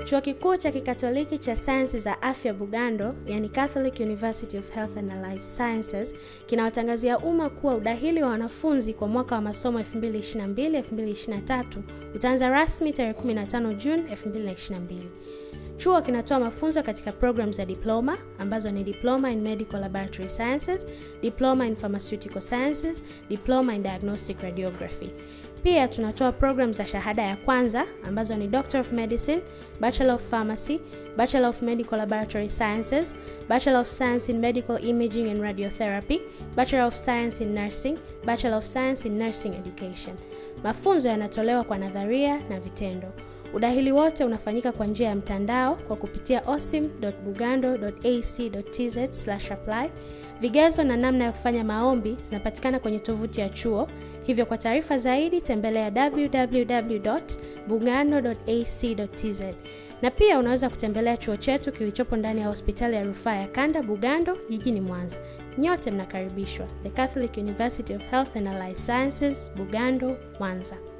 Chuo Kikuu cha Kikatoliki cha Sayansi za Afya Bugando, yani Catholic University of Health and Allied Sciences, kinawatangazia umma kuwa udahili wa wanafunzi kwa mwaka wa masomo 2022-2023 utaanza rasmi tarehe 15 Juni 2022. Chuo kinatoa mafunzo katika programu za diploma ambazo ni diploma in medical laboratory sciences, diploma in pharmaceutical sciences, diploma in diagnostic radiography. Pia tunatoa programu za shahada ya kwanza ambazo ni Doctor of Medicine, Bachelor of Pharmacy, Bachelor of Medical Laboratory Sciences, Bachelor of Science in Medical Imaging and Radiotherapy, Bachelor of Science in Nursing, Bachelor of Science in Nursing Education. Mafunzo yanatolewa kwa nadharia na vitendo. Udahili wote unafanyika kwa njia ya mtandao kwa kupitia osim.bugando.ac.tz/apply. Vigezo na namna ya kufanya maombi zinapatikana kwenye tovuti ya chuo. Hivyo kwa taarifa zaidi tembelea www.bugando.ac.tz. Na pia unaweza kutembelea chuo chetu kilichopo ndani ya hospitali ya rufaa ya Kanda Bugando jijini Mwanza. Nyote mnakaribishwa. The Catholic University of Health and Allied Sciences, Bugando, Mwanza.